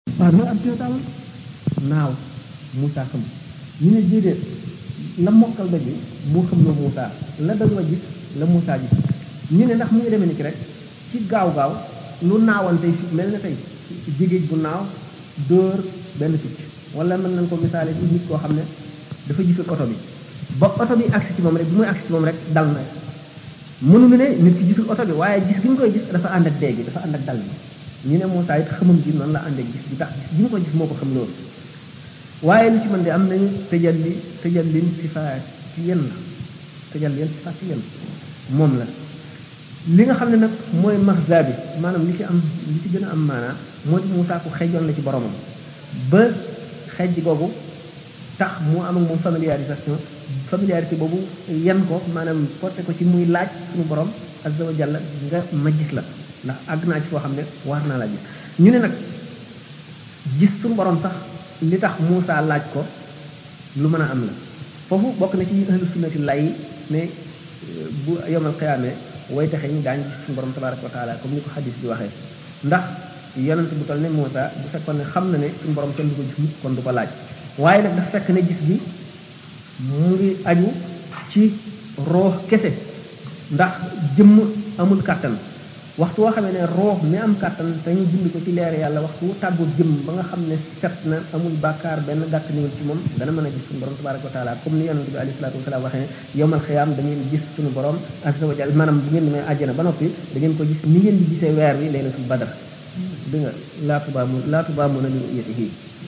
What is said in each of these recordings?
waaw mooy ab taal naaw Moussa xam ñu ne déedéet la mokkal ba ji moo xam loo Moussa la dal wa gis la Moussa gis ñu ne ndax mu ngi demee ni ki rek ci gaaw gaaw lu naawoon tey fi mel na tey jigéej bu naaw dóor benn picc wala mën nañ ko misaale ci nit koo xam ne dafa gisul oto bi ba oto bi agsi ci moom rek bi muy agsi ci moom rek dal na mënuñu ne nit ki gisul oto bi waaye gis gi ñu koy gis dafa ànd ak dee gi dafa ànd ak dal bi ñu ne Moussa it xamam ji noonu la ànd ak gis bi tax gis gi ñu ko gis moo ko xam loolu waaye lu ci mën de am nañu tëjal li tëjal lin sifaat ci yenn la tëjal leen sifaat ci yenn moom la li nga xam ne nag mooy maxza bi maanaam li ci am li ci gën a am maanaa moo di Moussa ku xejoon la ci boromam ba xejj googu tax mu am ak moom familiarisation familiarité boobu yan ko maanaam porté ko ci muy laaj suñu borom azza wa jalla nga ma gis la ndax àgg naa ci foo xam ne war naa la gis ñu ne nag gis suñu borom sax li tax Moussa laaj ko lu mën a am la foofu bokk na ci ahlu sunnati lay ne bu yomal xiyaamee way taxe ñi daañu gis suñu borom tabaraka wa taala comme ni ko xadis bi waxee ndax yonent bu toll ne Moussa bu fekkoon ne xam na ne suñu borom kenn du ko gis mukk kon du ko laaj waaye nag dafa fekk ne gis gi mu ngi aju ci roox kese ndax jëmm amul kàttan waxtu woo xamee ne roox mi am kàttan te ñu bind ko ci leer yàlla waxtu wu tàggu jëmm ba nga xam ne set na amul bàkkaar benn gàtt niwul ci moom dana mën a gis suñu borom tabaraka wa taala comme ni yonent bi alayhi salaatu wasalaam waxee ne yowmal xiyaam da ngeen gis suñu borom azza wa jalla maanaam bu ngeen demee àjjana ba noppi da ngeen ko gis ni ngeen di gisee weer wi laylatul badr di nga laatu baa mu laatu baa mun a li yetihi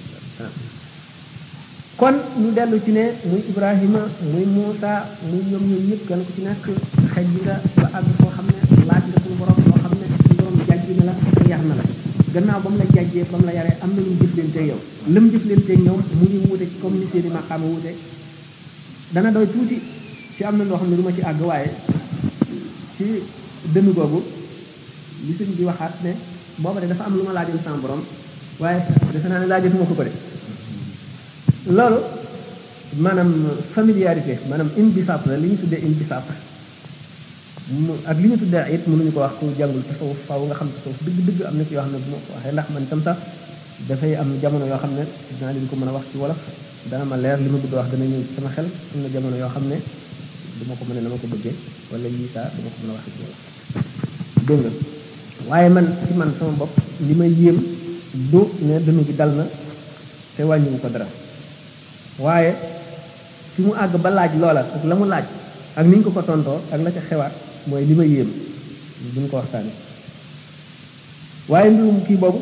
kon ñu dellu ci ne muy Ibrahima muy Moussa muy ñoom ñoom ñëpp kenn ku ci nekk xej nga ba àgg foo xam ne laaj nga suñu borom loo xam ne suñu borom jàjj na la te yar na la gannaaw ba mu la jàjjee ba mu la yaree am na lu mu jëflanteeg yow la mu jëflanteeg ñoom mu ngi wuute ci comme ni seeni maqaama wuute dana doy tuuti ci am na loo xam ne du ma ci àgg waaye ci dënn googu li sëñ bi waxaat ne booba de dafa am lu ma laajoon sama borom waaye defe naa ne laajatuma ko ko de loolu maanaam familiarité maanaam inbisaat la li ñu tuddee inbisaat mu ak li ñu tuddee it mënuñu ko wax ku jàngul tasawuf faw nga xam tasawuf dëgg dëgg am na ci yoo xam ne bu ma ko waxee ndax man tam sax dafay am jamono yoo xam ne dinaa leen ko mën a wax ci wolof dana ma leer li ma bëgg wax dana ñëw ci sama xel am na jamono yoo xam ne du ma ko mën a na ma ko bëggee wala lii saa du ma ko mën a wax ci wolof dégg nga waaye man ci man sama bopp li may yéem du ne dënnu gi dal na te wàññiwu ko dara waaye fi mu àgg ba laaj loola ak la mu laaj ak ni ñu ko ko tontoo ak la ca xewaat mooy li ma yéem duñ ko waxtaane waaye mbirum kii boobu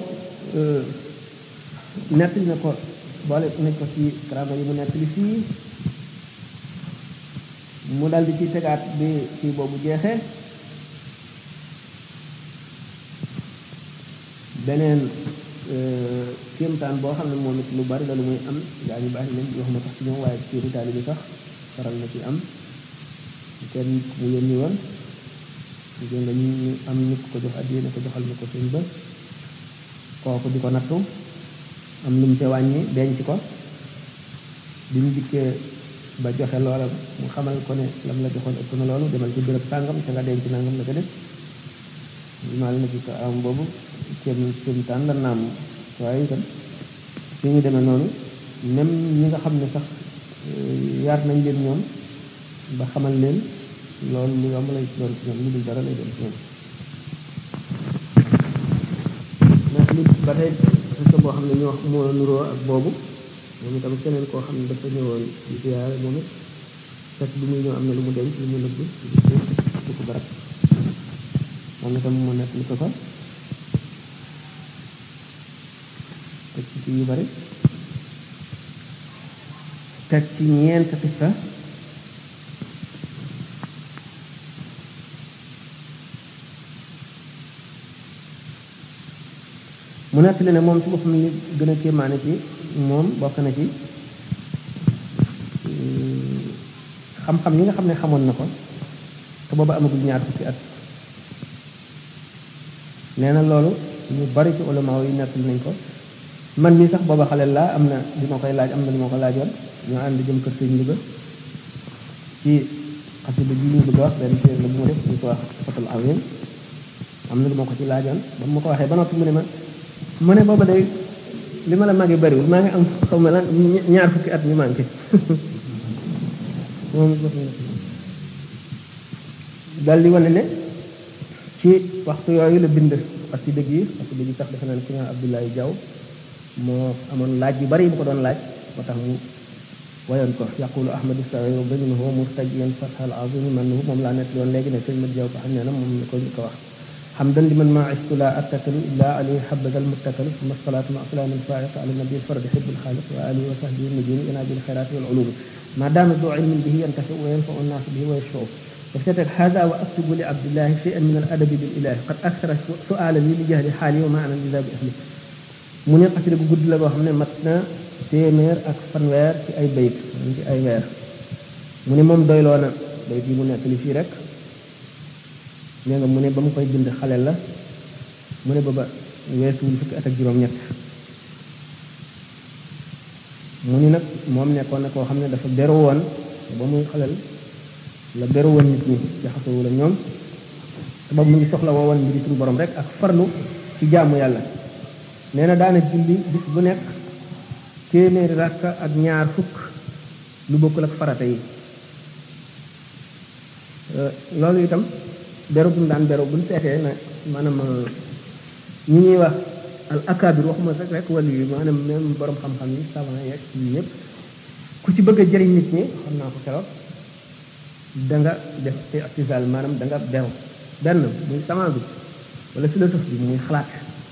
nett na ko boole nañ ko ci karama yi mu nett li fii mu dal di ci tegaat bi kii boobu jeexee beneen kéemtaan boo xam ne moom it lu bari la lu muy am gaa ñu baax nañ waxuma tax ci ñoom waaye ci ritaali bi sax faral na ci am kenn mu yónni woon gis nga ñu am nit ko jox addiya ne ko joxal ma ko sëñ ba kooku di ko nattu am lu mu te wàññi denc ko bi ñu dikkee ba joxe loola mu xamal ko ne lam la joxoon ëpp na loolu demal ci béréb sàngam ca nga denc nangam la ko def maa na ci ko am boobu kéem kéemtaan la naam waaye itam fi ñu demee noonu même ñi nga xam ne sax yaar nañ leen ñoom ba xamal leen loolu lu yomb lay doon ci ñoom lu dul dara lay doon ci ñoom mais li ba tey parce boo xam ne ñu wax moo nuroo ak boobu moom itam keneen koo xam ne dafa ñëwoon di ziyaare moom it fekk bi muy ñëw am na lu mu denc lu mu nëbb du ko barab moom itam mu nekk li ko fa teg ci yu bari teg ci ñeent xissa mu nekk li ne moom ci boppam li gën a kéemaane ci moom bokk na ci xam-xam yi nga xam ne xamoon na ko te booba amagul ñaar fukki at nee na loolu ñu bari ci ulama yi nettali nañ ko man mii sax booba xale laa am na li ma koy laaj am na li ma ko laajoon ñu ànd jëm kër sëñ Louga ci xasida bi ñu bëgg a wax benn téere la bu mu def ñu ko wax fatul awin am na lu ma ko ci laajoon ba mu ma ko waxee ba noppi mu ne ma mu ne booba day li ma la màggee bariwul maa ngi am xaw ma lan ñaar fukki at ñu manqué moom dal di wane ne ci waxtu yooyu la bind xasida gi xasida gi sax defe naa ne ci nga Abdoulaye Diaw moo amoon laaj yu bari bu ko doon laaj moo tax mu wayoon ko yaqulu ahmadu sawi baminhu murtajiyan fathal azim manhu moom laa nekk yoon léegi ne sëñ Mat Diaw ko xam ne na moom la ko ñu ko wax حمدا لمن ما عشت لا أتكل إلا عليه حبذا المتكل ثم الصلاة مع سلام الفائق على النبي الفرد حب الخالق وآله وصحبه النجوم ينادي الخيرات والعلوم ما دام ذو علم به ينتفع وينفع الناس به ويشفع فافتتح هذا وأكتب لعبد الله شيئا من الأدب بالإله قد أكثر سؤالا لي لجهل حالي وما أنا لذا بأهلي mu ne xasida gu gudd la boo xam ne mat na téeméer ak fanweer ci ay bayit ci ay weer mu ne moom doyloo na bayit yi mu nekk li fii rek nee nga mu ne ba mu koy bind xale la mu ne booba weesuwul fukki at ak juróom-ñett mu ni nag moom nekkoon na koo xam ne dafa beru woon ba muy xalel la beru woon nit ñi jaxasoo la ñoom te boobu mu ngi soxla woo woon mbiri suñu borom rek ak farlu ci jaamu yàlla nee na daana julli bis bu nekk téeméeri rakka ak ñaar fukk lu bokkul ak farata yi loolu itam beru bu mu daan beru bu ñu seetee ne maanaam ñi ñuy wax al akabir waxuma rek rek wàllu yi maanaam même borom xam-xam yi savant yeeg yi ñëpp ku ci bëgg a jëriñ nit ñi xam naa ko keroog da nga def i'tizal maanaam da nga beru benn muy sama bi wala philosophe bi muy xalaat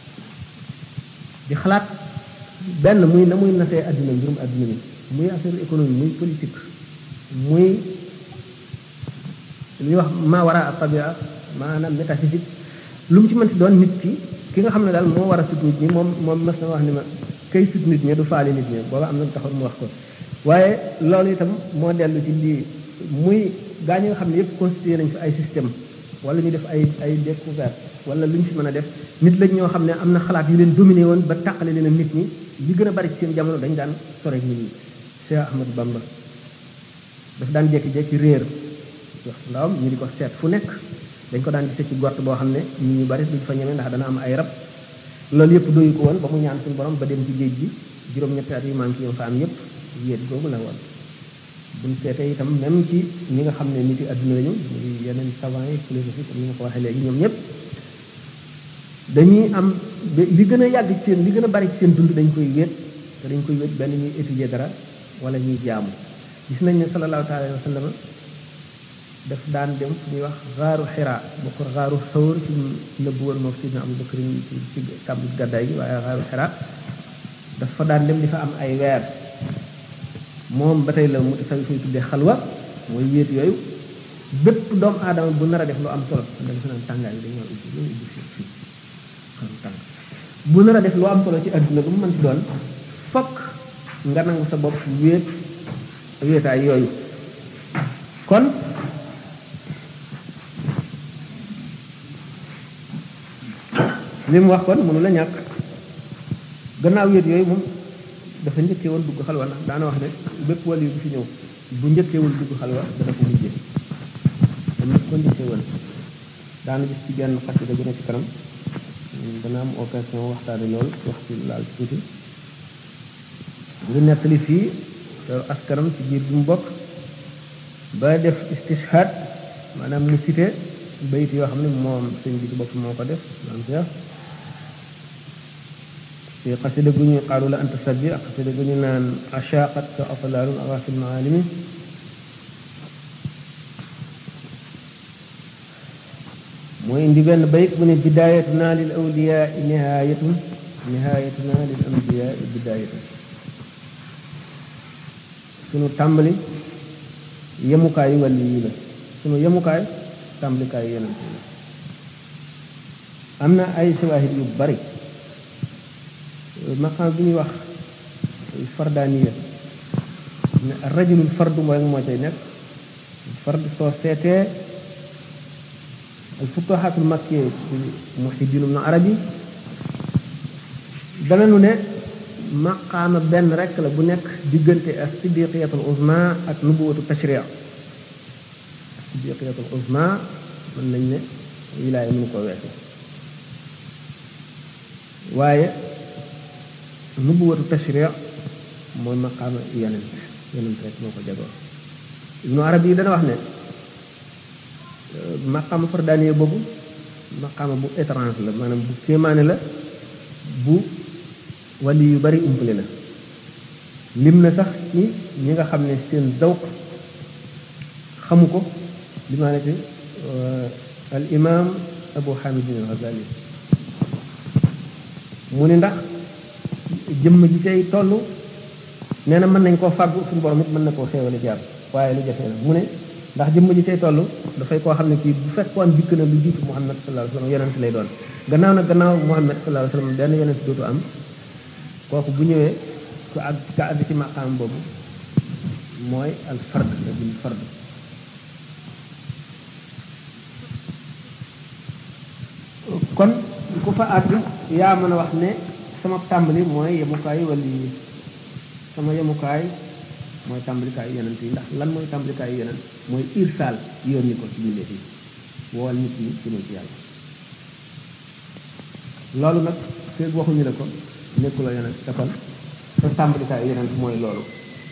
di xalaat benn muy na muy nasee adduna mbirum adduna bi muy affaire économie muy politique muy li ñuy wax ma wara a tabia maanaam métaphysique lu mu ci mënti doon nit ki ki nga xam ne daal moo war a sut nit ñi moom moom mas na wax ni ma kay sut nit ñi du faali nit ñi booba am na taxoon mu wax ko waaye loolu itam moo dellu ci lii muy gaa ñi nga xam ne yëpp constitué nañ fi ay système wala ñu def ay ay découverte wala lu ñu fi mën a def nit lañ ñoo xam ne am na xalaat yu leen dominé woon ba tàqale leen ak nit ñi li gën a bari ci seen jamono dañ daan sore nit ñi Cheikh Ahmadou Bamba daf daan jékki-jékki réer wax ndawam ñu di ko seet fu nekk dañ ko daan gisee ci gort boo xam ne nit ñu bari duñ fa ñeme ndax dana am ay rab loolu yëpp doyu ko woon ba mu ñaan suñu borom ba dem ci géej gi juróom-ñetti at yu manqué yom fa am yëpp yéet googu la woon buñ seetee itam même ci ñi nga xam ne nit yi adduna lañu muy yeneen savant yi philosophie comme ni ma ko waxee léegi ñoom ñëpp dañuy am li gën a yàgg ci seen li gën a bari ci seen dund dañ koy wéet te dañ koy wéet benn ñuy étudier dara wala ñuy jaamu gis nañ ne sallallahu taala alayhi wa sallam daf daan dem fu ñuy wax xaaru xira boo ko xaaru xawr ci nëbbu woon moom sidna Abu Bakr ci ci kàmbu gàddaay gi waaye xaaru xira dafa daan dem di fa am ay weer moom ba tey la mu sa fay tuddee xalwa mooy wéet yooyu bépp doomu aadama bu nar a def lu am solo da nga fa naan tàngaay bi dañoo ubbi dañoo ubbi fii fii xam tàng bu nar a def lu am solo ci adduna bu mu mën ci doon fokk nga nangu sa bopp wéet wéetaay yooyu kon li mu wax kon mënu la ñàkk gannaaw wéet yooyu moom dafa njëkkee woon dugg xalwa ndax daana wax ne bépp wàll yu bu fi ñëw bu njëkkeewul dugg xalwa dana ko mujjee am na ko njëkkee woon daana gis ci benn xasida bu ne ci kanam dana am occasion waxtaane loolu wax ci laal tuuti ngi nettali fii askanam ci biir bi mu bokk ba def istishhad maanaam mu cité bayit yoo xam ne moom sëñ bi ci bopp moo ko def maam Cheikh في قصيدة قني قالوا لا أنت سبي قصيدة قني نان عشاقت كأطلال أغاث المعالم موين دي بين بيت من بدايتنا للأولياء نهاية نهايتنا للأنبياء بداية sunu tàmbali yemukaay wàllu yi la sunu yemukaay tàmbalikaay yeneen la am na ay sawaahid yu bari maqaam bi ñuy wax fardaaniya ne rajulul fardu mooy moo cay nekk fard soo seetee al futuhatul makkiya ci muhiddin ibn arabi dana nu ne maqaama benn rek la bu nekk diggante as siddiqiyatul uzma ak nubuwatu tashriya siddiqiyatul uzma mën nañ ne wilaaya mënu ko weesu waaye nubuwatu tashri mooy maqaama yonent yonent rek moo ko jagoo ibnu arab yi dana wax ne maqaama fardaaniye boobu maqaama bu étrange la maanaam bu kéemaane la bu wali yu bari umpale la lim na sax ci ñi nga xam ne seen zawq xamu ko limaane ci al imam abu hamidin al ghazali mu ni ndax jëmm ji cay toll nee na mën nañ koo fàggu suñu borom it mën na koo xéewale jaar waaye lu jafe la mu ne ndax jëmm ji cay toll dafay koo xam ne kii bu fekkoon dikk na lu jiitu muhammad sallallahu alayhi wasallam yonent lay doon gannaaw nag gannaaw muhammad sallallahu alayhi wasallam benn yonent dootu am kooku bu ñëwee ku àgg ka àgg ci maqaam boobu mooy al fard la bil fard kon ku fa àgg yaa mën a wax ne sama tàmbali mooy yemukaay wala yi sama yemukaay mooy tàmbalikaayu yonent yi ndax lan mooy tàmbalikaayu yonent mooy irsaal yónni ko ci mbindeef yi woowal nit ñi jëmal ci yàlla loolu nag feeg waxuñu la ko nekkuloo yonent te kon sa tàmbalikaayu yonent mooy loolu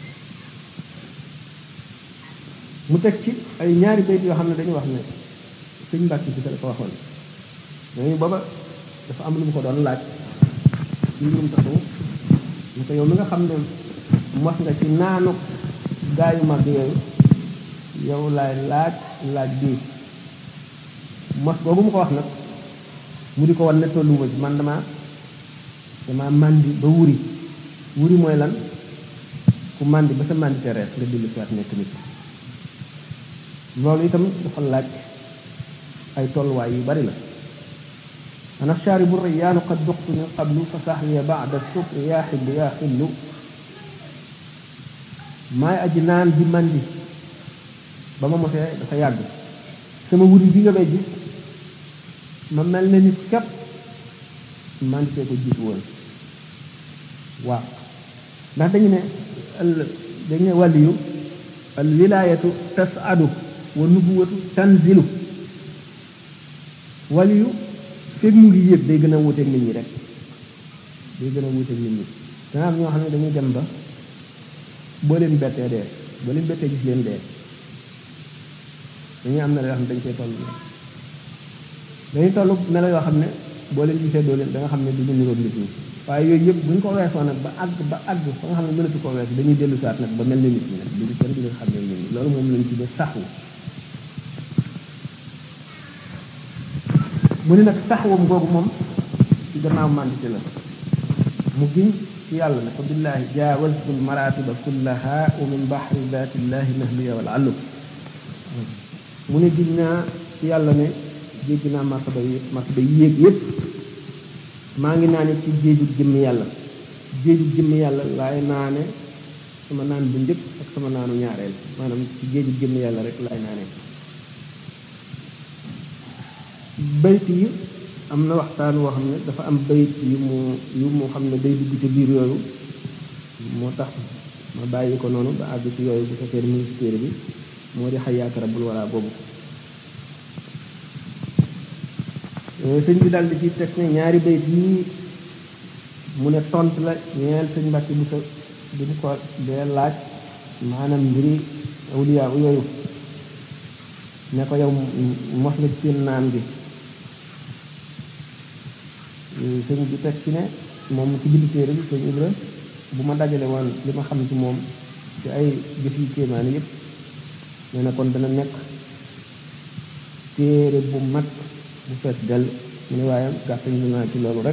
mu teg ci ay ñaari bayt yoo xam ne dañu wax ne sëñ Mbàkke si la ko waxoon ñooñu booba dafa am lu mu ko doon laaj ci mbirum taxaw ñu ko yow mi nga xam ne mos nga ci naanu gaayu mag yooyu yow laay laaj laaj bii mos boobu mu ko wax nag mu di ko wan ne tolluwuma ci man dama dama màndi ba wuri wuri mooy lan ku màndi ba sa màndi te rees nga dellu si waat nekk nit loolu itam dafa laaj ay tolluwaay yu bari la أنا الشارب الريان قد ذقت من قبل فصحي بعد السكر يا حل يا حل maay aji naan di mandi ba ma mosee dafa yàgg sama wuri bi nga may gis ma mel ne nit képp manditee ko jiitu woon waaw ndax dañu ne dañu ne wàlliyu al wilayatu tasadu wa nubuwatu tanzilu wàlliyu fekk mu ngi yéeg day gën a wuteeg nit ñi rek day gën a wuteeg nit ñi dana am ñoo xam ne dañuy dem ba boo leen bettee dee boo leen bettee gis leen dee dañuy am na la yoo xam ne dañ koy toll dañuy toll melo yoo xam ne boo leen gisee doo leen da nga xam ne du ñu niroog nit ñi waaye yooyu yëpp bu ñu ko weesoo nag ba àgg ba àgg fa nga xam ne mënatu ko weesu dañuy dellu saat nag ba mel ne nit ñi nag duñu kenn du leen xam ne nit ñi loolu moom lañ tuddee saxwu mu ne nag saxwam googu moom ci gannaaw màndite la mu giñ ci yàlla ne ko billahi jaawaltu lmaratiba kullaha wa min bahri datillahi nahliya wal allu mu ne giñ naa ci yàlla ne jéggi naa martaba yi martaba yi yéeg yépp maa ngi naa ne ci géeju jëmmi yàlla géeju jëmmi yàlla laay naane sama naan bu njëkk ak sama naanu ñaareel maanaam ci géeju jëmmi yàlla rek laay naane bayt yi am na waxtaan woo xam ne dafa am bayt yu mu yu mu xam ne day dugg ci biir yooyu moo tax ma bàyyi ko noonu ba àgg ci yooyu bu fekkee ne mu ngi ci téere bi moo di xayaaka rabbul wara boobu sëñ bi daal di ci teg ne ñaari bayt yi mu ne tont la ñeel sëñ Mbàkke bu sa bi mu ko dee laaj maanaam mbiri awliyaa yooyu ne ko yow mos nga ci seen naan gi sëñ bi teg ci ne moom ci bind téere bi sëñ Ibra bu ma dajale woon li ma xam ci moom ci ay jëf yu kéemaane yëpp nee na kon dana nekk téere bu mag bu fees dell mu ne waaye gàttañ lu naa ci loolu rek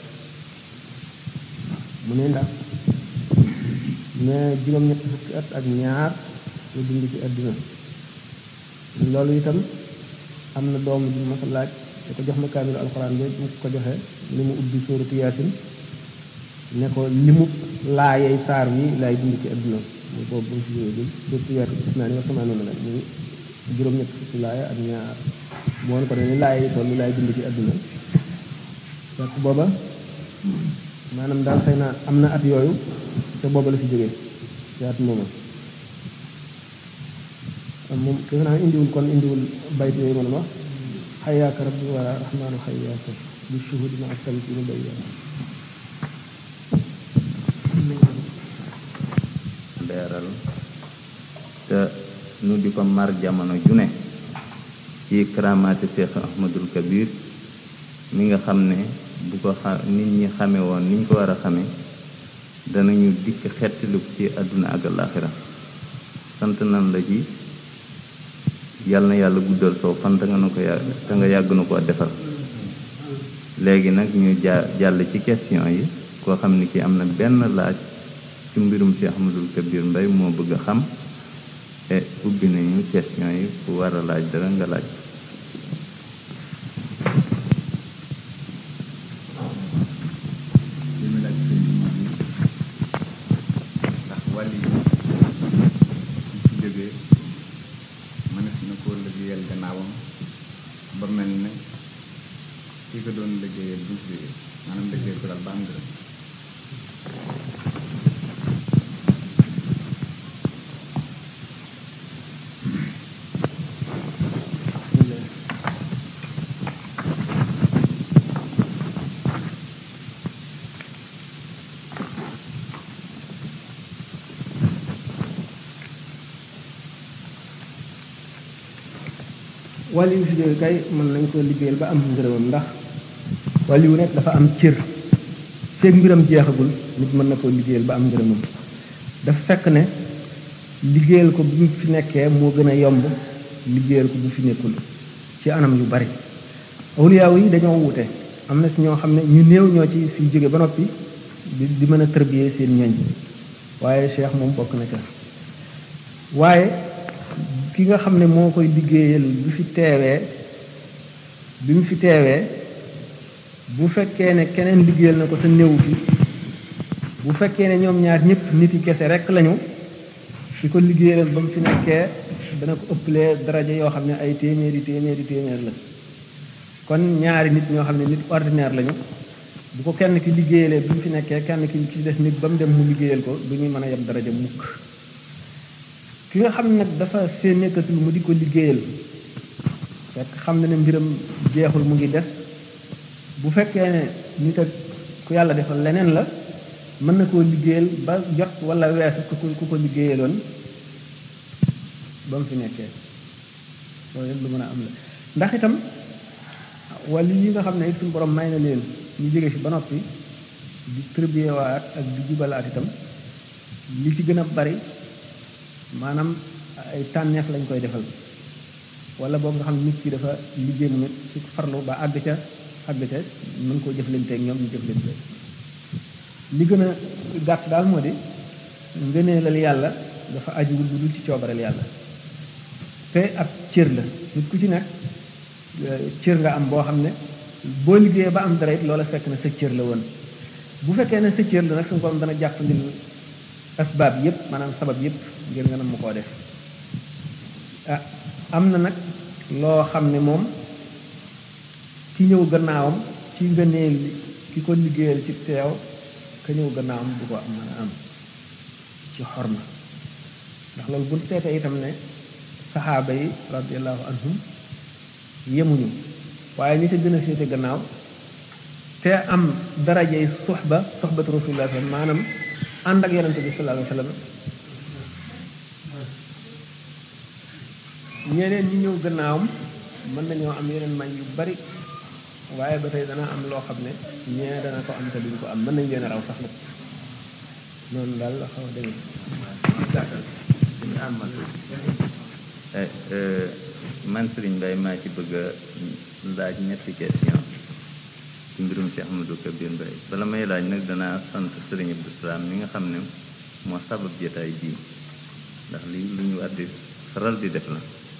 mu ne ndax ne juróom-ñetti fukki at ak ñaar la dund ci àdduna loolu itam am na doom bi ma ko laaj da ko jox ma kaamilu alxuraan bi mu ko joxe li mu ubbi sóoratu yaasin ne ko limu laayey saar wi laay dund ci àdduna mu boobu bu mu si jógee sóoratu yaasin gis naa ni wax sama noonu la muy juróom-ñett fukki laaya ak ñaar moo ko ne ni laayey toll laay dund ci àdduna fekk booba maanaam daal xëy na am na at yooyu te booba la fi jógee ci at mooma moom defe naa indiwul kon indiwul bayt yooyu ma wax xayaaka rabbi wala rahmaanu xayaaka bi shuhudi ma tamkinu bayya nu di ko mar jamono ju ne ci karaamaati Cheikh Ahmadul Kabir mi nga xam ne bu ko xa nit ñi xame woon niñ ko war a xame danañu dikk xettiliku ci àdduna ak alaaxira sant nan la ci yàlla na yàlla guddal soo fan te nga nu ko yàgg te nga yàgg nu ko defal léegi nag ñu ja jàll ci question yi koo xam ni ki am na benn laaj ci mbirum Cheikh Ahmadul Kabir Mbay moo bëgg a xam te ubbi nañu question yi ku war a laaj dara nga laaj li mu laaj sëñ bi moom ndax wàll yi ci jógee mënees na koo liggéeyal gannaawam ba mel ne ki ko doon liggéeyal du fi jógee maanaam liggéeyal ko daal ba am ngërëm wàllu yu fi jóge kay mën nañ ko liggéeyal ba am ngërëmam ndax wàllu yu nekk dafa am cër feeg mbiram jeexagul nit mën na koo liggéeyal ba am ngërëmam dafa fekk ne liggéeyal ko bu fi nekkee moo gën a yomb liggéeyal ko bu fi nekkul ci anam yu bari awliyaaw yi dañoo wute am na si ñoo xam ne ñu néew ñoo ci fi jóge ba noppi di di mën a tërbiyee seen ñoñ waaye cheikh moom bokk na ca waaye ki nga xam ne moo koy liggéeyal bi fi teewee bi mu fi teewee bu fekkee ne keneen liggéeyal na ko te néew fi bu fekkee ne ñoom ñaar ñëpp nit yi kese rek lañu fi ko liggéeyal ba mu fi nekkee dana ko ëppalee daraja yoo xam ne ay téeméeri téeméeri téeméer la kon ñaari nit ñoo xam ne nit ordinaire lañu bu ko kenn ki liggéeyalee bi mu fi nekkee kenn ki ci des nit ba mu dem mu liggéeyal ko du ñuy mën a yem daraja mukk ki nga xam nag dafa seen nekkatul mu di ko liggéeyal fekk xam na ne mbiram jeexul mu ngi des bu fekkee ne nit ak ku yàlla defal leneen la mën na koo liggéeyal ba jot wala weesu ku ko ku ko liggéeyaloon ba mu fi nekkee loolu yëpp lu mën a am la ndax itam wala yi nga xam ne it suñu borom may na leen ñu jóge fi ba noppi di tërbiyewaat ak di jubalaat itam li ci gën a bari maanaam ay tànneef lañ koy defal wala boobu nga xam ne nit ki dafa liggéey mu nit ci farlu ba àgg ca àgg ca mën koo jëflanteeg ñoom ñu jëflante li gën a gàtt daal moo di ngëneelal yàlla dafa ajuwul lu dul ci coobareel yàlla te ak cër la nit ku ci nekk cër nga am boo xam ne boo liggéeyee ba am dara it loola fekk na sa cër la woon bu fekkee ne sa cër la nag suñu borom dana jàpp ndil asbaab yépp maanaam sabab yépp ngir nga nam mu koo def ah am na nag loo xam ne moom ki ñëw gannaawam ci ngëneel ki ko liggéeyal ci teew ka ñëw gannaawam du ko am mën a am ci xorma ndax loolu bu seetee itam ne saxaaba yi radiallahu anhum yemuñu waaye ñi ca gën a féete gannaaw te am darajey suxba suxbatu rasulillah maanaam ànd ak yonente bi sallallahu alayhi wa sallam ñeneen ñi ñëw gannaawam mën nañoo am yeneen may yu bari waaye ba tey dana am loo xam ne ñee dana ko am te duñ ko am mën nañ leen a raw sax nag noonu daal la xaw a demee man Serigne Mbaye maa ci bëgg a laaj ñetti question ci mbirum Cheikh Ahmadou Kabir Mbaye bala may laaj nag danaa sant Serigne Abdou Salaam mi nga xam ne moo sabab jotaay bii ndax lii lu ñu war di faral di def la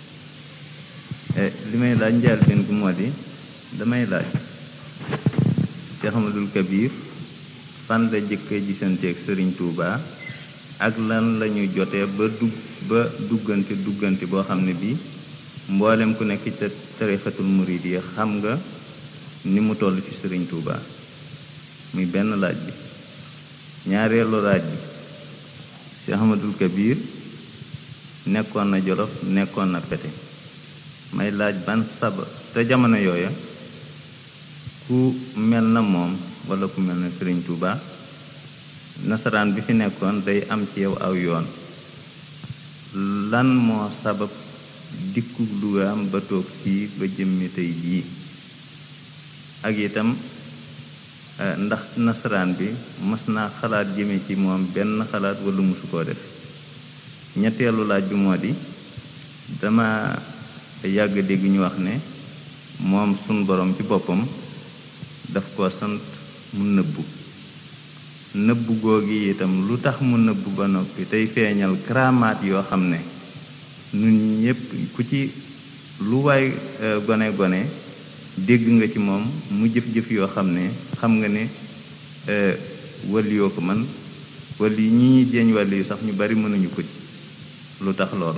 li may laaj njaal benn gu moo di damay laaj Cheikh Ahmadou Kabir fan la jëkk a gisanteeg Serigne Touba ak lan la ñu jotee ba dugg ba duggante duggante boo xam ne bii mboolem ku nekk ca tarixatul murid yi xam nga ni mu toll ci Serigne Touba muy benn laaj bi ñaareelu laaj bi Cheikh Ahmadul Kabir nekkoon na Jolof nekkoon na Pete may laaj ban saba te jamono yooya ku mel na moom wala ku mel na Serigne Touba nasaraan bi fi nekkoon day am ci yow aw yoon lan moo sabab dikku lugaam ba toog fii ba jëmmi tey jii ak itam ndax nasaraan bi mas naa xalaat jëme ci moom benn xalaat wala musu koo def ñetteelu laaj bi moo di dama yàgg dégg ñu wax ne moom sun borom ci boppam daf ko sant mu nëbbu nëbbu googi itam lu tax mu nëbbu ba noppi tey feeñal karaamaat yoo xam ne nun ñépp ku ci lu waay gone gone dégg nga ci moom mu jëf-jëf yoo xam ne xam nga ne wàlli yoo ko man wàlli ñi ñuy jeeñ wàlli yu sax ñu bari mënuñu ko ci lu tax loolu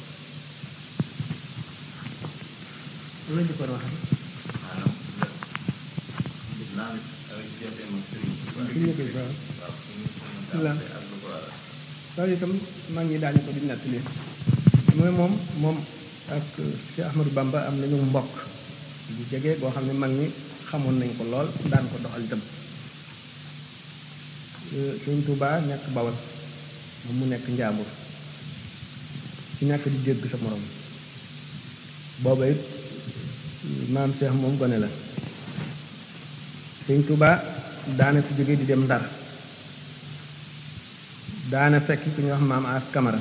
la jëkkoon wax loolu itam mag ñi daañu ko di nettali mooy moom moom ak Cheikh Ahmadou Bamba am nañu mbokk bu jege boo xam ne mag ñi xamoon nañ ko lool daan ko doxal itam Sëñ Tuubaa nekk Bawol moom mu nekk Njaambur ci nekk di dégg sa morom booba it maam Cheikh moom gone la Sëñ Tuubaa daana fi jóge di dem Ndar daana fekk ku ñuy wax maam as kamara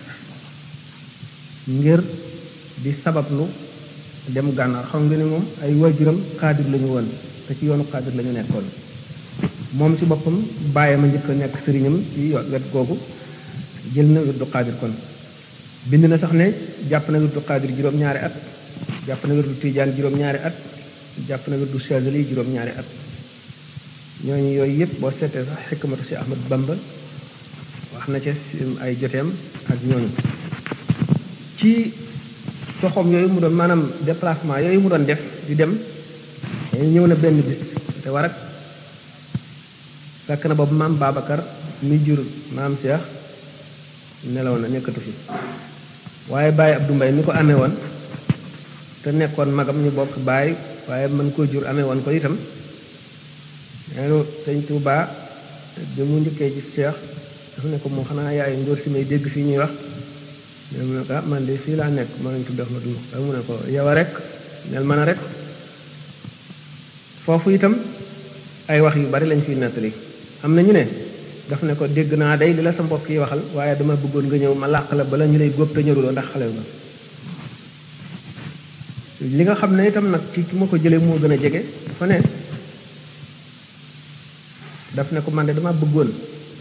ngir di sabablu dem gànnaar xam nga ne moom ay waajuram xaadir lañu woon te ci yoonu xaadir lañu nekkoon moom ci boppam bàyyam a njëkk a nekk sëriñam ci wet googu jël na wirdu xaadir kon bind na sax ne jàpp na wirdu xaadir juróom-ñaari at jàpp na wirdu tijaan juróom-ñaari at jàpp na wirdu chazali juróom-ñaari at ñooñu yooyu yëpp boo seetee sax xikmatu si Ahmad Bamba wax na ca ay joteem ak ñooñu ci toxom yooyu mu doon maanaam déplacement yooyu mu doon def di dem ñëw na benn bis te war ak fekk na boobu maam Babacar mi jur maam Cheikh nelaw na nekkatu fi waaye Baye Abdou Mbaye mi ko amee woon te nekkoon magam ñu bokk baay waaye mën koo jur amee woon ko itam neenu sëñ Touba bi mu njëkkee ci Cheikh dafa ne ko moom xanaa yaay ngóor si may dégg fii ñuy wax mais mu ne ko ah man de fii laa nekk maa ngi tudd Ahmadu waaye mu ne ko yow a rek nel mën a rek foofu itam ay wax yu bari lañ fiy nettali am na ñu ne daf ne ko dégg naa day li la sa mbokk yi waxal waaye dama bëggoon nga ñëw ma làq la bala ñu lay góob te ñëruloo ndax xale nga li nga xam ne itam nag ci ki ma ko jëlee moo gën a jege dafa ne daf ne ko man de dama bëggoon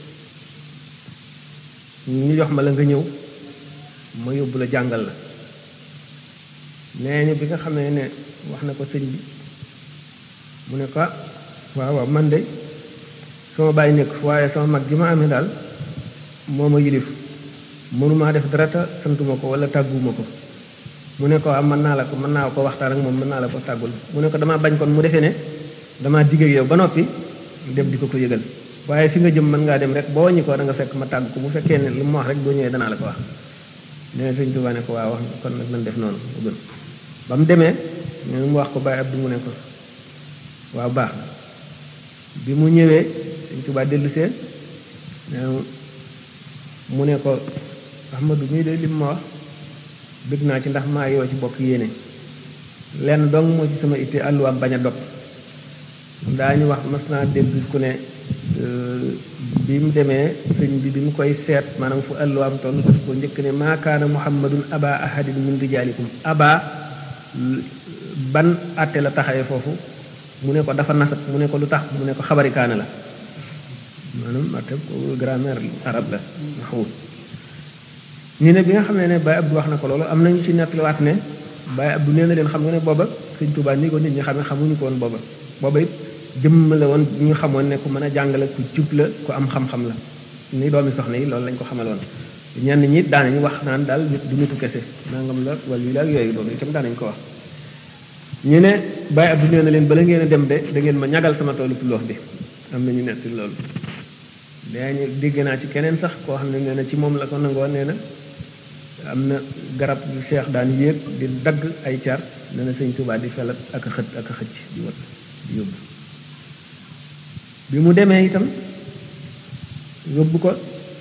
ñu jox ma la nga ñëw ma yóbbu la jàngal la nee ñu bi nga xamee ne wax na ko sëñ bi mu ne ko waaw waaw man de sama bàyyi nekk waaye sama mag gi ma amee daal moo ma yilif mënumaa def dara te santuma ko wala tàgguma ko mu ne ko am mën naa la ko mën naa ko waxtaan ak moom mën naa la ko tàggul mu ne ko damaa bañ kon mu defee ne damaa digg ak yow ba noppi dem di ko ko yëgal waaye fi nga jëm mën ngaa dem rek boo wàññi ko da nga fekk ma tàgg ko bu fekkee ne lu ma wax rek boo ñëwee danaa la ko wax nee sëñ Tuubaa ne ko waaw wax kon nag nañ def noonu mu gën ba mu demee nee mu wax ko Baye Abdou mu ne ko waaw baax bi mu ñëwee sëñ Tuubaa dellu see mu ne ko Ahmadu mii de lim ma wax bëgg naa ci ndax maa yoo ci bokk yéene lenn dong moo ci sama itte àlluwaam bañ a dog daañu wax mas naa dégg ku ne bi mu demee sëñ bi bi mu koy seet maanaam fu àlluwaam toll daf ko njëkk ne maa kaana muhammadun aba ahadin min rijaalikum aba ban àtte la taxawee foofu mu ne ko dafa nasat mu ne ko lu tax mu ne ko xabari kaana la maanaam àtte grammaire arab la maxwul ñu ne bi nga xam ne ne Baye Abdou wax na ko loolu am nañu ci nettaliwaat ne Baye Abdou nee na leen xam nga ne booba sëñ Tuubaa ni ko nit ñi xam ne xamuñu ko woon booba booba it jëmm la woon ñu xamoon ne ku mën a jàngale ku jub la ku am xam-xam la ni doomi soxna yi loolu lañ ko xamaloon ñenn ñi daanañu wax naan daal nit du nitu kese nangam la wala yu la ak yooyu loolu itam daanañ ko wax ñu ne Baye Abdou nee na leen bala ngeen a dem de da ngeen ma ñagal sama toolu tuloox bi am na ñu nekk loolu dañu dégg naa ci keneen sax koo xam ne nee na ci moom la ko nangoo nee na am na garab yu Cheikh daan yéeg di dagg ay car nee na sëñ Tuubaa di felat ak a xët ak a xëcc di wat di yóbbu bi mu demee itam yóbbu ko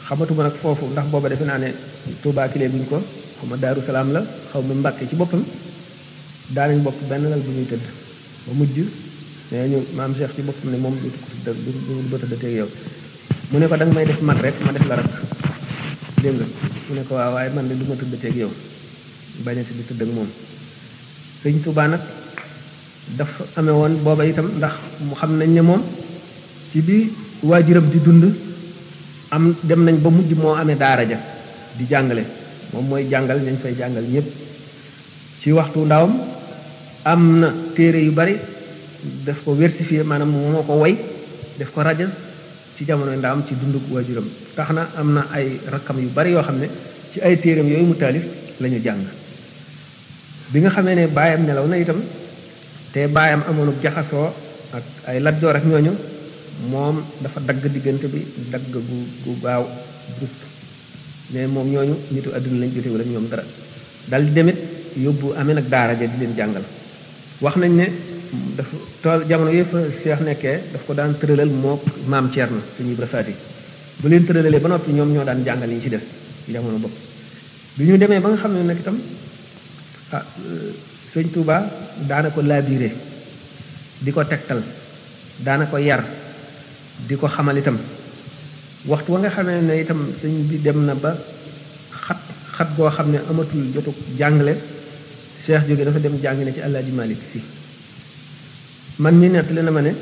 xamatuma nag foofu ndax booba defe naa ne Touba kilee buñ ko xaw ma Daaru Salaam la xaw ma Mbàkke ci boppam daanañ bokk benn lal bu ñuy tëdd ba mujj nee ñu maam Cheikh ci boppam ne moom du tëdd du du tëddateeg yow mu ne ko da nga may def mag rek ma def la rak dégg nga mu ne ko waaw waaye man de du ma tëddateeg yow bañati di tëdd ak moom sëñ Touba nag dafa amee woon booba itam ndax mu xam nañ ne moom ci bi waajuram di dund am dem nañ ba mujj moo amee daara ja di jàngale moom mooy jàngal ñañ fay jàngal ñëpp ci waxtu ndawam am na téere yu bari daf ko versifié maanaam moo ko woy def ko rajo ci jamono ndawam ci dundu waajuram tax na am na ay rakkam yu bari yoo xam ne ci ay téereem yooyu mu taalif la ñu jàng bi nga xamee ne baayam nelaw na itam te baayam amoon jaxasoo ak ay latjoor ak ñooñu moom dafa dagg diggante bi dagg gu gu gaaw brusque mais moom ñooñu nitu àdduna lañ jotewul ak ñoom dara dal di demit yóbbu amee nag daara ja di leen jàngal wax nañ ne dafa tool jamono yëpp Cheikh nekkee daf ko daan tëralal moo maam Thierno suñu Ibra Faati bu leen tëralee ba noppi ñoom ñoo daan jàngal yi ci def jamono bopp bi ñu demee ba nga xam ne nag itam ah sëñ Touba daana ko labiré di ko tegtal daana ko yar di ko xamal itam waxtu wa nga xamee ne itam sëñ bi dem na ba xat xat goo xam ne amatul jotu jàngale Cheikh jóge dafa dem jàng ne ci Alaaji Malik Si man mi nettali na ma ne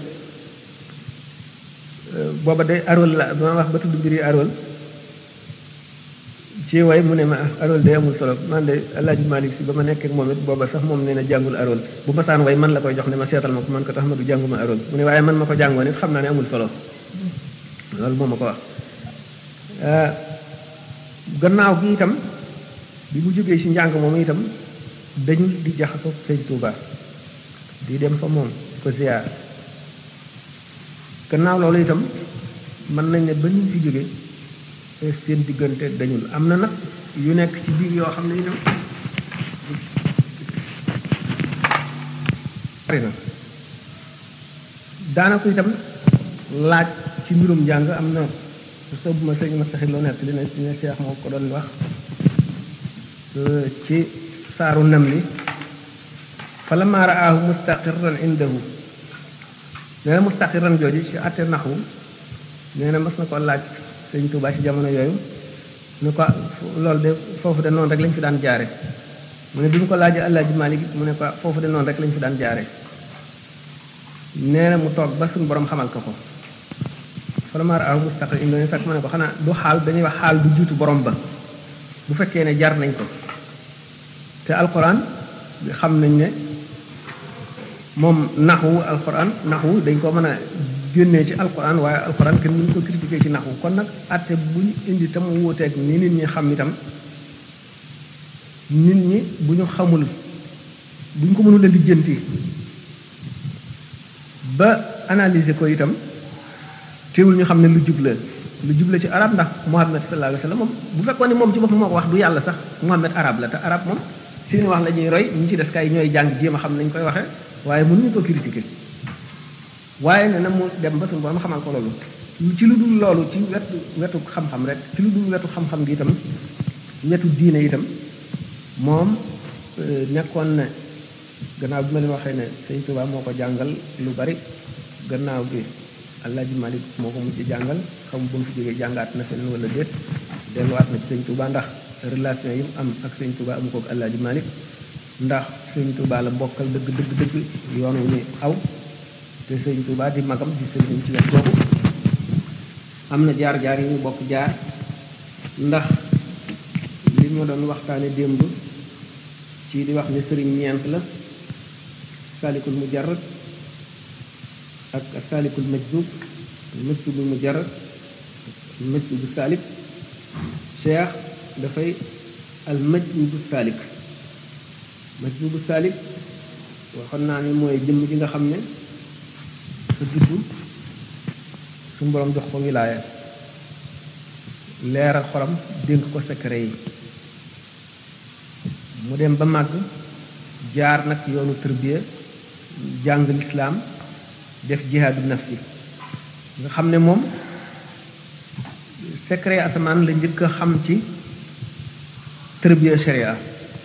booba de arol la ba ma wax ba tudd mbiri arol ci way mu ne ma arol day amul solo man de Alaaji Malik Si ba ma nekk ak moom it booba sax moom nee na jàngul arol bu ma saan way man la koy jox ne ma seetal ma ko man ko tax ma du jànguma arol mu ne waaye man ma ko jàngoon it xam naa ne amul solo loolu moo ma ko wax gannaaw gi itam bi mu jógee ci njàng moom itam dañu di jaxasoo sëñ Touba di dem fa moom ko ziar gannaaw loolu itam mën nañ ne ba ñu fi jóge seen diggante dañul am na nag yu nekk ci biir yoo xam ne itam bari na daanaka itam laaj ci mbirum njàng am na soo bu ma sëñ ma saxit loo nekk li ne ne Cheikh moo ko doon wax ci saaru nam li fa lamma raahu mustaqirran indahu nee na mustaqirran jooju ci àtte naxwu nee na mas na ko laaj sëñ Tuubaa ci jamono yooyu nu ko loolu de foofu de noonu rek lañ fi daan jaare mu ne bi mu ko laajee Alaaji Maalik mu ne ko foofu de noonu rek lañ fi daan jaare nee na mu toog ba suñu borom xamal ko ko falamaa raahu mustaqirran indahu fekk ma ne ko xanaa du xaal dañuy wax xaal du jiitu borom ba bu fekkee ne jar nañ ko te alquran xam nañ ne moom naxwu alquran naxwu dañ ko mën a génnee ci alquran waaye alquran kenn mënu ko critiquer ci naxwu kon nag atte bu ñu indi tam wuuteeg ni nit ñi xam itam nit ñi bu ñu xamul bu ñu ko mënul a lijjanti ba analyser ko itam teewul ñu xam ne lu jub la lu jub la ci arab ndax Muhammad sallallahu alayhi wa sallam moom bu fekkoon ne moom ci boppam moo ko wax du yàlla sax Muhammad arab la te arab moom seen wax la ñuy roy ñu ci def kay ñooy jàng jéem a xam nañ koy waxee waaye mënuñu ko critiquer waaye ne na mu dem ba suñu borom xamal ko loolu ci lu dul loolu ci wetu wetu xam-xam rek ci lu dul wetu xam-xam gi itam wetu diine itam moom nekkoon na gannaaw bi ma leen waxee ne Sëñ Tuubaa moo ko jàngal lu bari gannaaw bi Alaaji Malik moo ko mujj jàngal xam bu mu fi jógee jàngaat na fenn wala déet delluwaat na ci Sëñ Tuubaa ndax relation yi mu am ak Sëñ Tuubaa amu ko ak Alaaji Malik ndax Sëñ Tuubaa la bokkal dëgg dëgg dëgg yoon wu ni aw te Sëñ Tuubaa di magam di sëriñ ci wet boobu am na jaar-jaar yi ñu bokk jaar ndax li ma doon waxtaane démb ci di wax ne sëriñ ñeent la salikul mujarrad ak salikul majzub majzubul mujarrad majzubu salik cheikh dafay al majzubu salik majzubu salik waxoon naa ni mooy jëmm ji nga xam ne sa juddu suñu borom jox ko wilaaya leeral xolam dénk ko secret yi mu dem ba màgg jaar nag yoonu tërbiya jàng lislaam def jihaadu nafsi nga xam ne moom secret asamaan la njëkk a xam ci tërbiya sharia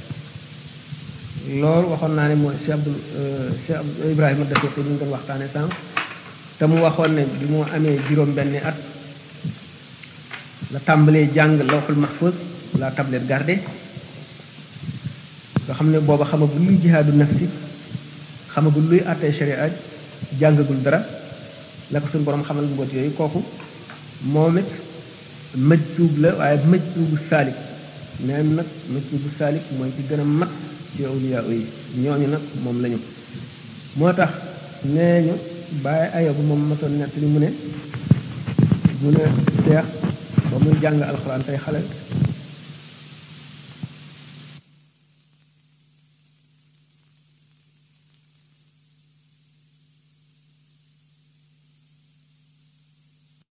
loolu waxoon naa ne mooy Cheikh Abdul Cheikh Ibrahima Dafiqi ñu ngi doon waxtaane sànq te mu waxoon ne bi mu amee juróom benni at la tàmbalee jàng lawxul mahfuz la tablette gardée nga xam ne booba xamagul luy jihaadu nafsi xamagul luy àttee sharia jàngagul dara la ko suñu borom xamal mboot yooyu kooku moom it mëj tuub la waaye mëj tuubu saalik neen nag mëj tuubu saalik mooy ci gën a mat ci awliya yi ñooñu nag moom lañu moo tax nee ñu bàyyi ayo bu moom matoon nett li mu ne mu ne seex ba muy jàng alxuraan tey xale